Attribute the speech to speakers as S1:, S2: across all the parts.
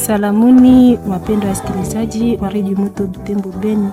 S1: Salamuni wapendwa wasikilizaji wa redio Moto Butembo Beni,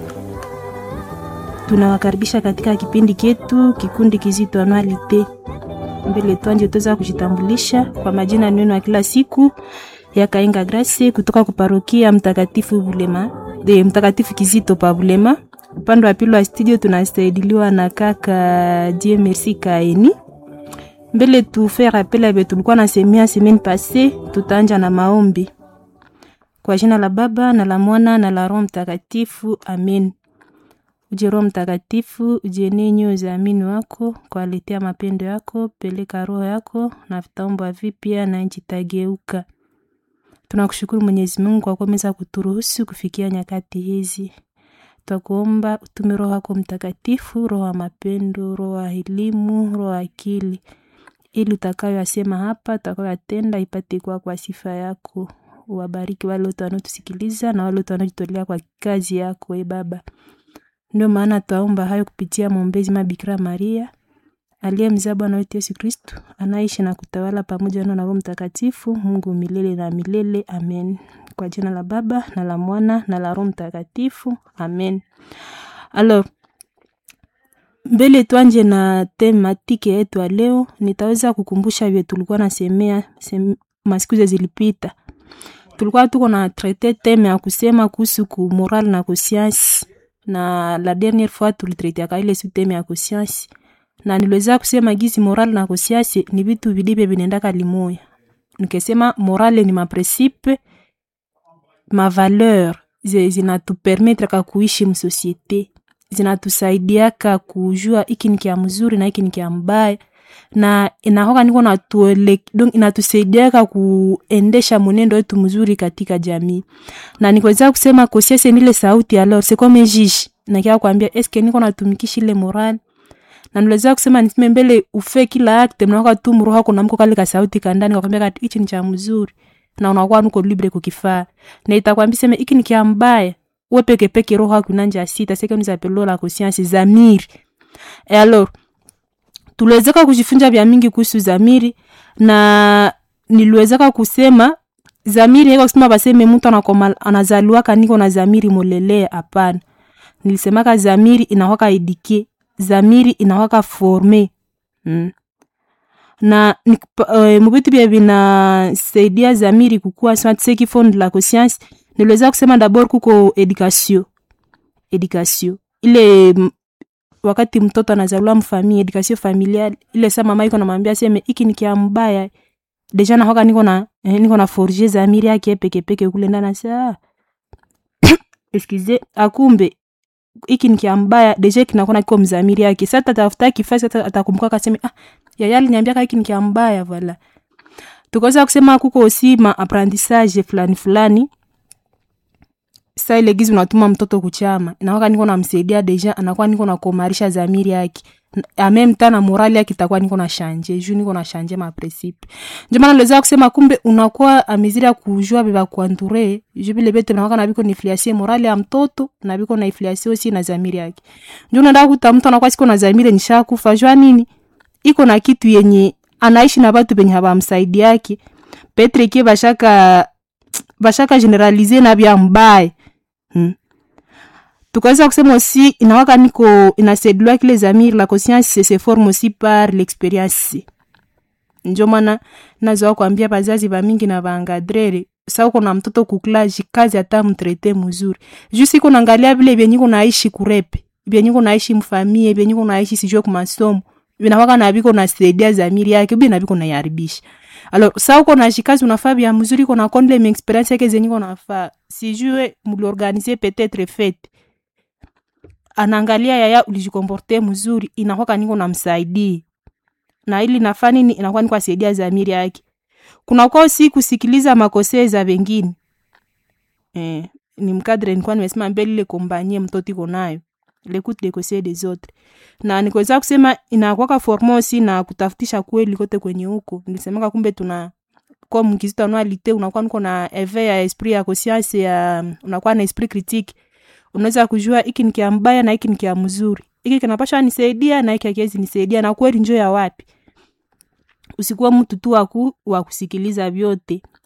S1: tunawakaribisha katika kipindi chetu kikundi kizito anualite. Mbele twanje tuweza kujitambulisha kwa majina neno ya kila siku ya Kainga Grace kutoka kuparokia Mtakatifu Bulema de Mtakatifu Kizito pa Bulema. Upande wa pili wa studio tunasaidiliwa na kaka Die Merci Kaeni mbele tufe rappel abe tulikuwa na semia semaine passée, tutaanja na maombi kwa jina la Baba na la Mwana na la Roho Mtakatifu, amen. Uje Roho Mtakatifu, uje ninyo za amini wako kwa letea mapendo yako, peleka roho yako na vitaomba vipya na nchi tageuka. Tunakushukuru Mwenyezi Mungu kwa kuweza kuturuhusu kufikia nyakati hizi. Twakuomba utume Roho yako Mtakatifu, roho ya mapendo, roho ya elimu, roho ya akili ili utakayoyasema hapa utakayoyatenda ipate kuwa kwa sifa yako. Uwabariki wale wote wanaotusikiliza na wale wote wanaojitolea kwa kazi yako, e Baba. Ndio maana twaomba hayo kupitia mwombezi Mabikira Maria aliye mzaa Bwana wetu Yesu Kristu, anaishi na kutawala pamoja na Roho Mtakatifu, Mungu milele na milele. Amen. Kwa jina la Baba na la Mwana na la Roho Mtakatifu. Amen. Alors, mbele twanje na tematike yetu ya leo, nitaweza kukumbusha vile tulikuwa nasemea sem, masiku zilipita. Tulikuwa tuko na traite teme ya kusema kuhusu ku moral na conscience, na la dernière fois tulitraitiaka ile su teme ya conscience, na niliweza kusema gizi moral na conscience ni vitu vilivyo vinaendaka limoya. Nikesema morale ni maprincipe mavaleur zinatupermetraka kuishi msosiete zinatusaidiaka kujua iki ni kia mzuri na iki ni kia mbaya na inahoka niko natuele donc inatusaidiaka kuendesha mwenendo wetu mzuri katika jamii na nikweza kusema kosiese nile sauti alors c'est comme juge na kia kwambia eske niko natumikisha ile moral na niliweza kusema niseme mbele ufe kila acte mnaoka tu mroho kuna mko kale ka sauti kandani kwakwambia kati hichi ni cha mzuri na unakuwa nuko libre kukifaa na itakwambia sema iki ni kia mbaya we peke peke roho yako inanja sita seke nous appelons la conscience zamiri e alors tuliwezeka kujifunza vya mingi kuhusu zamiri na niliwezeka kusema zamiri haiko kusema baseme mtu anakoma anazaliwaka niko na zamiri molelea hapana nilisemaka zamiri inawaka edike zamiri inawaka forme mm. na uh, mubitu bya vinasaidia zamiri kukua seki fond la conscience niliweza kusema dabord kuko education education ile m, wakati mtoto anazaliwa mfamili education familial ile sa mama iko namwambia seme iki ni kia mbaya deja nahoka niko na eh, niko na forger zamiri yake peke peke kule ndani sa excuse akumbe iki ni kia mbaya deja kinakona kiko mzamiri yake sasa tatafuta kifasi sasa atakumbuka kaseme ah yaya aliniambia iki ni kia mbaya voilà tukaweza kusema kuko aussi ma apprentissage fulani fulani sa ile gizi unatuma mtoto kuchama inakuwa niko namsaidia deja anakuwa niko nakomarisha zamiri yake amem tana morali yake itakuwa niko na shanje juu niko na shanje ma principe ndio maana niliweza kusema kumbe unakuwa ameziri ya kujua beba kuanture juu vile vitu nakuwa na biko nifliasie morali ya mtoto na biko na ifliasie aussi na zamiri yake ndio unaenda kuta mtu anakuwa siko na zamiri nishakufa jua nini iko na kitu yenye anaishi na watu penye habamsaidi yake petre kie bashaka bashaka generalize na bya mbaya hmm. tukaweza kusema aussi inawaka niko inasaidiwa kile zamiri la conscience se forme aussi par l'experience njo maana nazoa kuambia bazazi bamingi na baangadrere sa uko na mtoto kuklaji kazi hata mtrete mzuri juu siko naangalia vile vyenyiko naishi kurepe vyenyiko naishi mfamie vyenyiko naishi sijue kumasomo vinawaka na biko nasaidia zamiri yake bi na biko naiharibisha alors sa uko na shikazi unafaa bya mzuri uko na kondle mi experience yake zenye uko nafaa sijue mliorganize peut-être fete anaangalia yaya ulijikomporte mzuri inakwaka niko namsaidii na ili nafaa nini inakuwa niko asaidia zamiri yake kuna kwa si kusikiliza makosea za wengine eh, ni mkadre nilikuwa nimesema mbele ile kombanie mtoto iko nayo l'écoute des conseils des autres na nikuweza kusema inakwaka forma aussi na kutafutisha kweli kote kwenye huko nilisemaka kumbe tuna kwa mkizito anualite unakuwa niko na eve ya esprit ya conscience ya unakuwa na esprit critique unaweza kujua hiki ni kia mbaya na hiki ni kia mzuri hiki kinapasha nisaidia na hiki hakiwezi nisaidia na kweli njo ya wapi usikuwa mtu tu waku wa kusikiliza vyote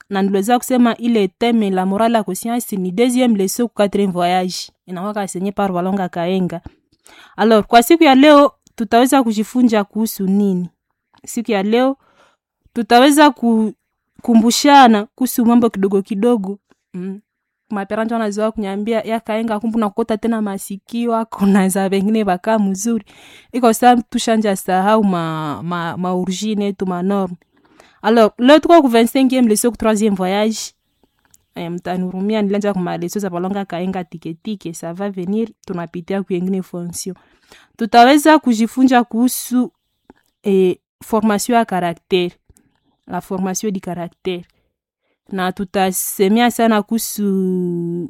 S1: na niliweza kusema ile teme la morale ya conscience ni deuxième leçon ku quatrième voyage inakuwa kasenye par walonga kaenga alors kwa siku ya leo tutaweza kujifunza kuhusu nini siku ya leo tutaweza kukumbushana kuhusu mambo kidogo kidogo mm. maperanja wanazoa kunyambia yakaenga kumbu nakota tena masikio ako naza vengine vakaa mzuri iko sa tushanja sahau ma, ma, maorigine yetu manorme alors leo tuko ku 25e leso ku 3e voyage eh, mtanurumia nilanja kumaleso za palonga kaenga tiketike ça va venir tunapitia kuengine fonction tutaweza kujifunza kuhusu eh, formation ya karaktere la formation di karaktere na tutasemea sana kuhusu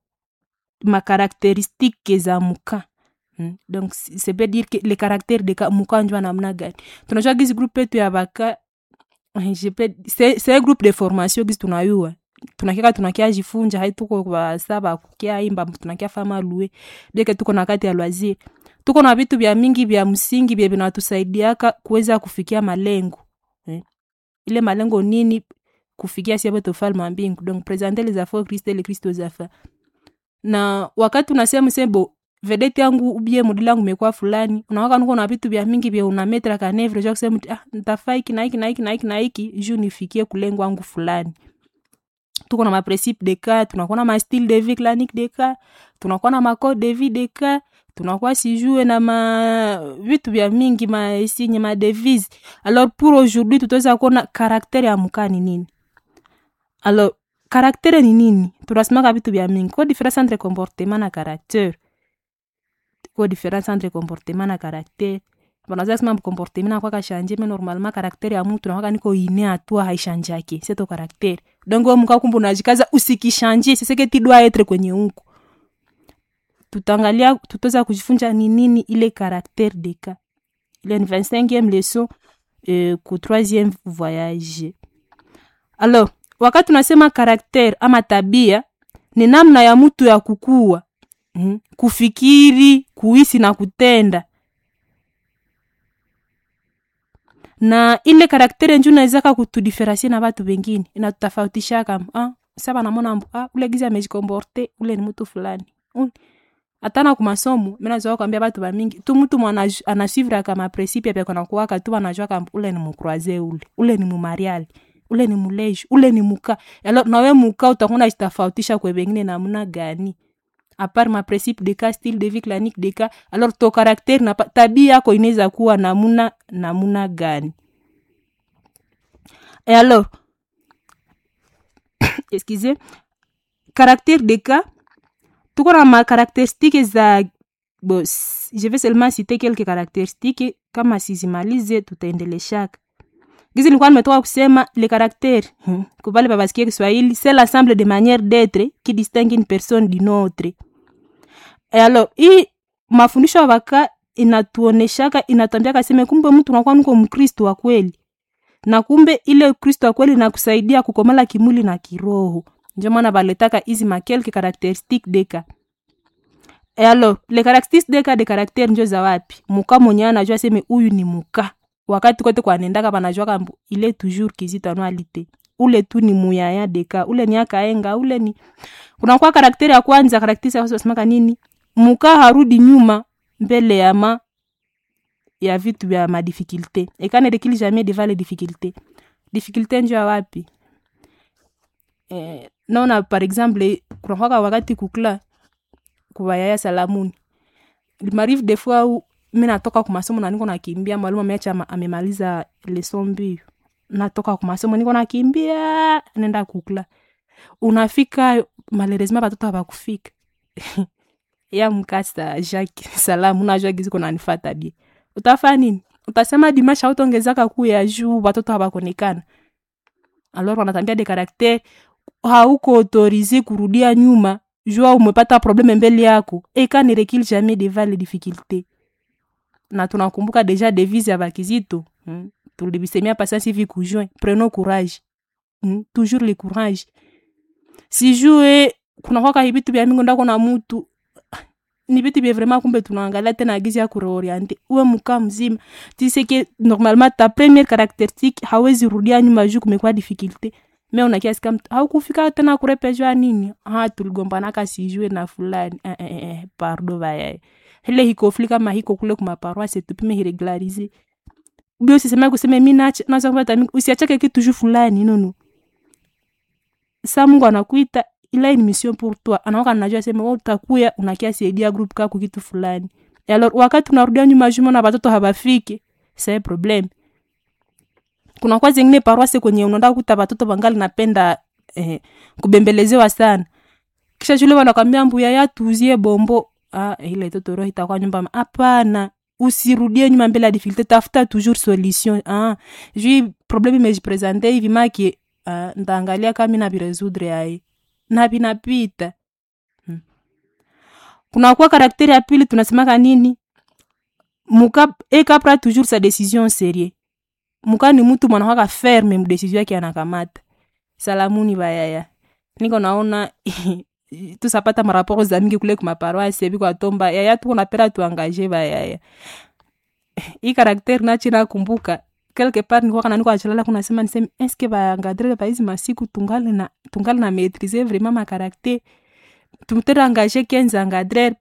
S1: makarakteristike za muka hmm. donc ça veut dire que le caractère de muka njua namna gani tunajua gizi groupe yetu ya baka c'est un groupe de formation gizi tunayua tunakiaka tunakia jifunja haituko basa bakukia imba tunakia fama lue deke tuko na kati ya loisir tuko na vitu vya mingi vya msingi vya vinatusaidiaka kuweza kufikia malengo eh. ile malengo nini kufikia siapo tofalme wa mbingu donc presenter les affaires christ le christ aux affaires na wakati unasema sebo vedete yangu ubie modeli yangu imekuwa fulani unawaka nuko na vitu vya mingi vya unametra kanevre ja kusema ah nitafaa hiki na hiki na hiki na hiki na hiki juu nifikie kulengo wangu fulani tuko na maprincipe de cas tunakuwa na mastyle de vie clanique de cas tunakuwa na macode de vie de cas tunakuwa sijue na ma vitu vya mingi maesinye madevise alors pour aujourd'hui tutaweza kuona karaktere ya mukaa ni nini alors karaktere ni nini tunasimaka vitu vya mingi ko difference entre comportement na caractere ko difference entre comportement na caractere banaza sema comportement nakwa kashanje me normalement karaktere ya mtu nakwaka niko ine atua haishanjake seto karaktere donc we muka kumbu najikaza usikishanje seseke tidwa etre kwenye unku tutaangalia tutaweza kujifunza ni nini ile karaktere de ka ile ni 25e leçon euh, ku 3e voyage alors wakati tunasema karaktere ama tabia ni namna ya mtu ya kukua mm, kufikiri kuhisi na kutenda na ile karaktere nju nawezaka kutudiferensie na batu bengine inatutafautishaka ah, saba namona mbu ah, ule gizi amejikomporte ule ni mtu fulani atana kumasomo minazoa kwambia batu bamingi tu mtu mwana anasuivraka mapresipe apyakonakuwaka tu banajwaka ule ni mukroise ule ule ni mumariali ule ni muleji ule ni muka alo nawe muka utakuna jitafautisha kwe bengine namna gani apart ma principe de cas style de vie clanique de cas alors to caractère na tabia yako inaweza kuwa namuna namuna gani et alors excusez caractère de cas tuko na macaractéristique za bo je vais seulement citer quelques caractéristiques kama sizimalize tutaendeleshaka gizi nilikuwa nimetoka kusema le caractère hmm. kubale babasikia kiswahili c'est l'ensemble de manière d'être qui distingue une personne d'une autre e alors hii mafundisho ya baka inatuoneshaka inatwambiaka seme kumbe mtu unakuwa niko mkristo wa kweli na kumbe ile kristo wa kweli nakusaidia kukomala kimwili na kiroho ndio maana baletaka hizi makelke caractéristique deka e alors le caractéristique deka de caractère njo za wapi muka mwenye anajua seme huyu ni muka wakati kote kwanendaka banajwaka mbu ile toujours kizito anualite ule tu ni muyaya deka ule ni akaenga ule ni kunakuwa karakteri ya kwanza karakteri ya wasemaka nini muka harudi nyuma mbele ya ma ya vitu vya madifikulte ekane rekili jamais devant les difficultés difficulté njo ya wapi eh, naona par exemple kunakwaka wakati kukla kuwayaya salamuni limarive des fois u mi natoka kumasomo na niko nakimbia mwalimu ameacha amemaliza leson mbio natoka kumasomo niko nakimbia nenda kukla unafika malheureusement batoto abakufika ya mkasa jacques salamu najua gizi kunanifata die utafaa nini utasema dimasha autongezaka kuu ya juu batoto habakonekana alors wanatambia de karakter hauko autorize kurudia nyuma jua umepata probleme mbele yako eka ne recule jamais devant les difficultés na tunakumbuka deja devise ya bakizito hmm? tulibisemia pasasi hivi kujoin prenons courage hmm? toujours le courage sijue kunakwaka hivitu vya mingi ndako na mutu ni vitu vya vraiment kumbe tunaangalia tena gizi ya kureoriente uwe mkaa mzima tiseke normalement ta première caractéristique hawezi rudia nyuma juu kumekuwa difficulté me unakiasi kama haukufika tena kurepeshwa nini ha tuligombanaka sijue na fulani eh, eh, eh, pardo vayaye ile hikofli kama hiko kule kumaparoise tupime hiregularize bi usiseme kuseme mi nacha naza kupata mi usiachake kitu juu fulani nono sa mungu anakuita ila ni mission pour toi anaoka najua sema wewe utakuya unakia saidia group kako kitu fulani Et alors wakati unarudia nyuma juma na watoto habafiki c'est problem kuna kwa zingine paroisse kwenye unaenda kuta watoto wangali napenda eh, kubembelezewa sana kisha shule wanakwambia mbuya ya tuuzie bombo ah, ile toto roho itakuwa nyumba hapana usirudie nyuma mbele ya difficulté tafuta toujours solution ah, jui problème imejipresente hivi maki ah, ndaangalia kama na viresoudre ai na vinapita hmm. kunakuwa karakteri ya pili tunasemaka nini muka ekapra toujours sa décision serie muka ni mtu mwanakwaka ferme mdesizio yake anakamata salamuni bayaya niko naona tusapata maraporo za mingi kule kumaparoise biko atomba yaya tuko napera tuangaje bayaya i karakteri nachi nakumbuka quelque part nikuwaka naniko achalala kunasema niseme eske baangadrele baizi masiku tungali na tungali na maîtriser vraiment makarakter tumtere angaje kenza angadrele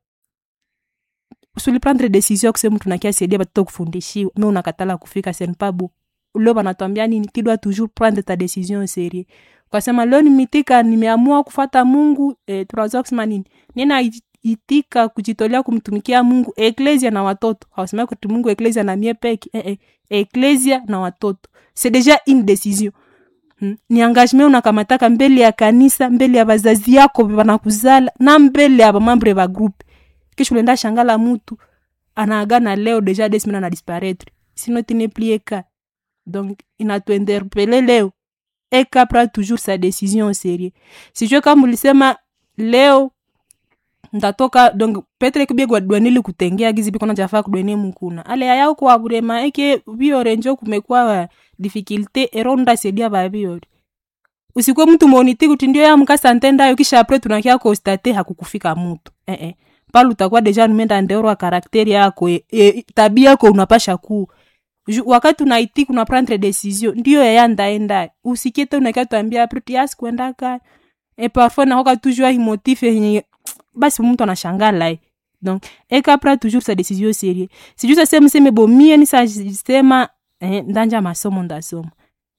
S1: suliprendre décision kusema mtu nakia saidia batoto kufundishiwa me unakatala kufika senpabu leo banatwambia nini kidwa toujours prendre ta décision serie ukasema leo nimitika nimeamua kufata mungu eh, tunaweza kusema nini nina itika kujitolea kumtumikia mungu eklesia na watoto hawasema kuti mungu eklesia na mie peke eh, eh, eklesia na watoto c'est déjà une décision hmm? ni engagement unakamataka mbele ya kanisa mbele ya bazazi yako banakuzala na mbele ya bamambre ba groupe kisha unaenda shangala mutu anaagana leo deja des semaines ana disparaître sinon tu n'es plus eka donc inatuinterpele leo eka pra toujours sa décision sérieux sijue kama ulisema leo ndatoka donc petre kibiegwa dwanili kutengea gizi biko najafaa kudwene mukuna ale yaya uko waburema eke biore njo kumekuwa difficulté ero ndasaidia babiore usikwe mtu moniti kuti ndio ya mkasa ntendayo kisha apre tunakia konstate hakukufika mutu eh -eh. pale utakuwa deja numenda ndeorwa karakteri yako e, e, tabia yako unapasha kuu wakati unaitiki una prendre decision ndio yaya ndaenda usikiete unakia tuambia apre tiasi kwendaka e parfois nakoka toujours himotif yenye basi mtu anashangala eh. donc ekapra toujours sa décision sérieux sijuu sase mseme bomie nisasema eh, ndanja masomo ndasoma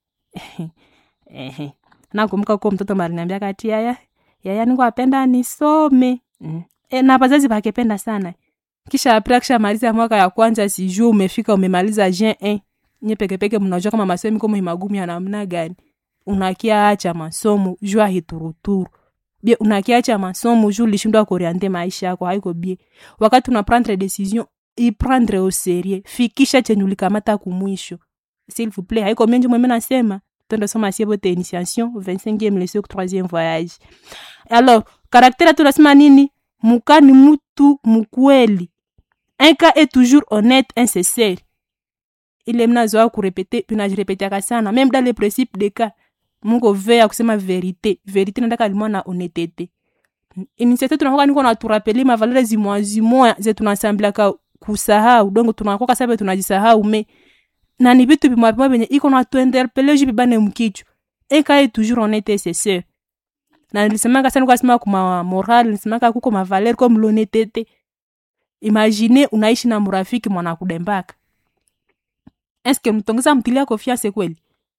S1: eh, nakumbuka ko mtoto mariniambia kati yaya yaya niko apenda nisome mm. e, na wazazi bakependa sana kisha apre akishamaliza mwaka ya kwanza sijuu umefika umemaliza jen eh. nye pekepeke mnajua kama masomo komo magumu ya namna gani unakia acha masomo jua hituruturu bie unakiacha masomo juu lishindwa kuriante maisha yako haiko bie wakati una prendre decision iprendre au serie fikisha chenye ulikamata kumwisho s'il vous plaît haiko menje mweme nasema twende soma sie bote initiation 25e leçon 3e voyage alors karaktere tunasema nini muka ni mutu mukweli un cas est toujours honnête insincere ile mnazoa kurepete tunajirepetiaka sana même dans les principes de cas mungu vea kusema verite verite nataka limwa na honetete inisiate tunakoka niko naturapeli mavalere zimoya zimoya ze tunasambilaka kusahau dongo tunakoka sabe tunajisahau me na ni vitu bimwa bimwa benye iko natuinterpele ju bibane mkichwa ekaye toujours honete seseur na nilisemaka sana kwasema kuma moral nilisemaka kuko mavaler comme l'honnêteté imagine unaishi na murafiki mwana kudembaka eske mtongeza mtilia confiance kweli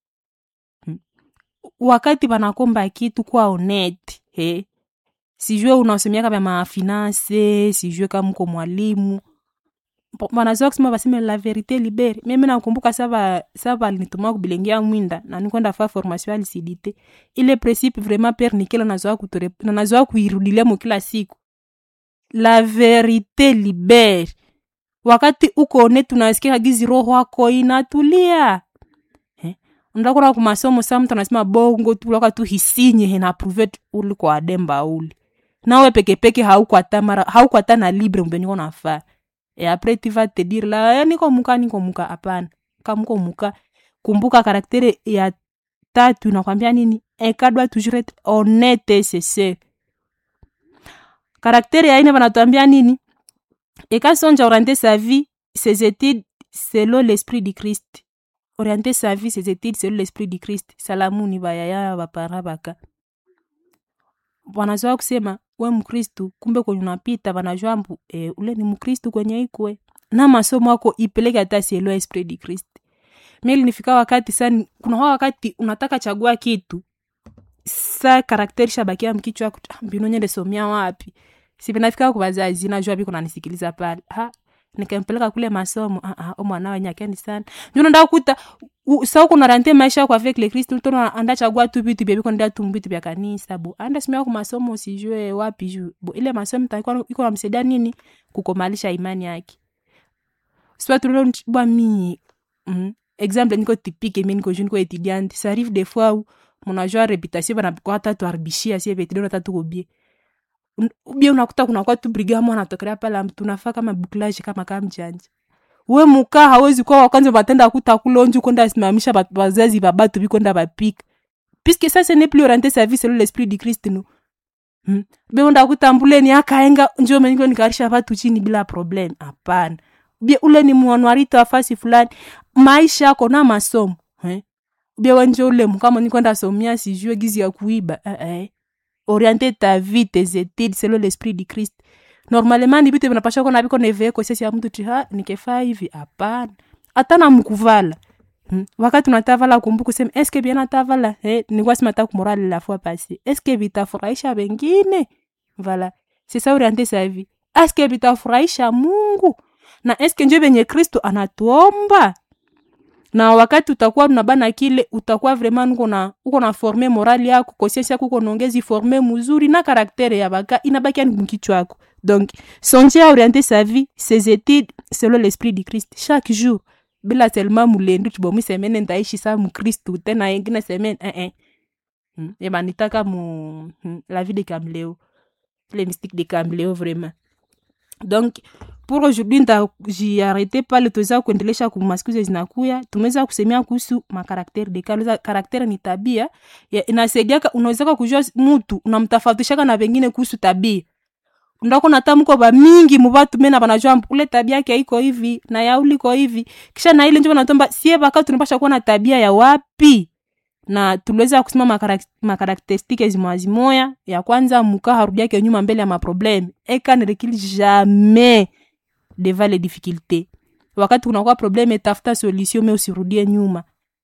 S1: wakati wanakomba kitu kwa honete he sijue unasomiaka vya mafinanse sijue kama mko mwalimu wanazoa kusema baseme la verite libere mimi nakumbuka saba saba alinituma kubilengia mwinda na nikwenda fa formation ya lisidite ile principe vraiment pere nikela nazoa kutore na nazoa kuirudilia mo kila siku la verite libere wakati uko honete unasikia gizi roho yako inatulia ndakura kumasomo sa mtu anasema bongo tu laka tu hisinye hena pruvet uli kwa ademba uli nawe pekepeke haukwata mara haukwata na libre mbe niko nafaa e apres tu vas te dire la niko muka niko muka hapana kamuko muka kumbuka karaktere ya tatu nakwambia nini eka doit toujours être honnête et sincere karaktere ya ine banatuambia nini eka sonja orienter sa vie ses études selon l'esprit du christ orienter sa vie ses études selon l'esprit du christ salamuni bayaya bapara baka wanazoa kusema we mkristu kumbe kwenye unapita wanajua mbu e, ule ni mkristu kwenye ikwe na masomo ako ipeleke hata sielewa esprit du christ mili nifika wakati sani kuna huwa wakati unataka chagua kitu sa karakteri shabakia mkichwa yako "Ah, mbinu nyende somia wapi sivinafika kwa wazazi najua biko nanisikiliza pale ha nikampeleka kule masomo ah, ah, o mwana wenye akeni sana ndio nenda kuta u- sa uko narante maisha kwa avec le Christ tono anda chagua tu vitu bia biko nda tu vitu bia kanisa bo anda simia kwa masomo usijue wapi juu bo ile masomo takuwa iko namsaidia nini kukomalisha imani yake sio tu bwa mi mm. exemple niko typique mi niko jeune niko étudiante ça arrive des fois où munajua reputation banapikwa hata tuaribishia sie vetidona hata tuko bie Un- bie unakuta kunakuwa tu brigamo anatokelea pala mtu unafaa kama buklaje kama kama mjanja we mukaa hawezi kuwa wakwanza batenda kuta kulonju kwenda simamisha bat- bazazi babatu bikwenda bapika puisque ça ce n'est plus orienté sa vie selon l'esprit du christ no hmm. beunda kutambuleni akaenga njo meniko nikarisha vatu chini bila problem hapana bie ule ni mwanwarito wa fasi fulani maisha yako na masomo eh? bie wenje ule mukama nikwenda somia sijue gizi ya kuiba eh, eh. orienter ta vie tes études selon l'esprit du christ normalement ni vitu vinapasha kona viko nevee kosesi ya mtu ti ha nikefaa hivi hapana hata na mkuvala Hmm. wakati unatavala kumbu kusema eske bien natavala eh, nikuwa sima ta kumorale la fois passé eske vitafurahisha wengine vala c'est ça orienter sa vie eske vitafurahisha mungu na eske njo venye kristo anatuomba na wakati utakuwa unabana kile utakuwa vraiment uko na uko na forme morali yako conscience yako uko naongezi forme mzuri na karaktere ya baka inabaki yani mkichwa yako donc songer à orienter sa vie ses études selon l'esprit du christ chaque jour bila seulement mulendu tibomi semene ntaishi sa mkristu tena ingine semene eh -eh. hmm. ebanitaka mu hmm. la vie de camleo les mystiques de camleo vraiment donc pour aujourd'hui ntajiarete pale tuweza kuendelesha kumasikizo zinakuya tumeweza kusemea kuhusu makarakteri de kale karakteri ni tabia ya- inasaidiaka unawezaka kujua mutu unamtafautishaka na vengine kuhusu tabia ndako natamko bamingi mubatu mena banajua mbu, ule tabia yake iko hivi na ya uliko hivi kisha na ile njo banatomba sie baka tunapasha kuwa na tabia ya wapi na tuliweza kusema makarak- makarakteristike zimoya zimoya ya kwanza muka harudiake nyuma mbele ya maprobleme eka ne recule jamais devant les difficultés wakati kunakuwa probleme tafuta solution me usirudie nyuma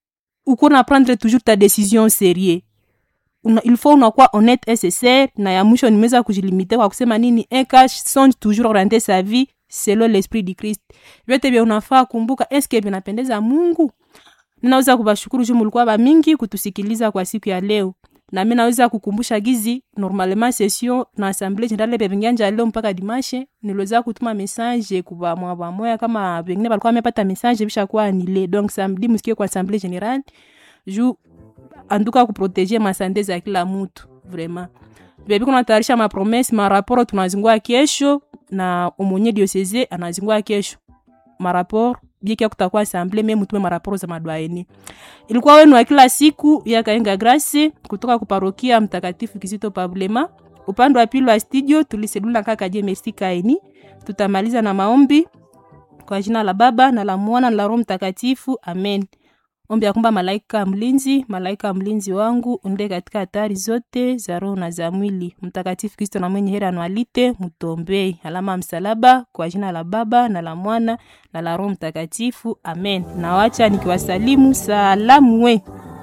S1: uko na prendre toujours ta décision sérieux una, il faut unakuwa honnête et sincere na ya mwisho nimeweza kujilimite kwa kusema nini eka songe toujours orienter sa vie selon l'esprit du christ vyote vya unafaa kumbuka eske vinapendeza mungu ninaweza kubashukuru juu mulikuwa bamingi kutusikiliza kwa siku ya leo na mi naweza kukumbusha gizi normalement session na assemblée générale bevingianja leo mpaka dimashe niliweza kutuma message kuba mwa bamoya kama vengine balikuwa wamepata message bishakuwa anile donc samedi musikie kwa assemblée générale juu anduka kuproteje masante za kila mutu vraiment bebi kunatayarisha mapromese maraporo tunazingua kesho na umonye dioseze anazingua kesho maraporo biekia kutakuwa asamble me mutume maraporo za madwaeni ilikuwa wenu wa kila siku ya kaenga grasi kutoka kuparokia mtakatifu kizito pablema upande wa pili wa studio tuliselula kaka je merci kaini tutamaliza na maombi kwa jina la baba na la mwana na la roho mtakatifu amen ombi ya kwamba malaika mlinzi malaika mlinzi wangu unde katika hatari zote za roho na za mwili mtakatifu kristo na mwenye heri anwalite mtombei alama ya msalaba kwa jina la baba na la mwana na la roho mtakatifu amen nawacha nikiwasalimu salamu we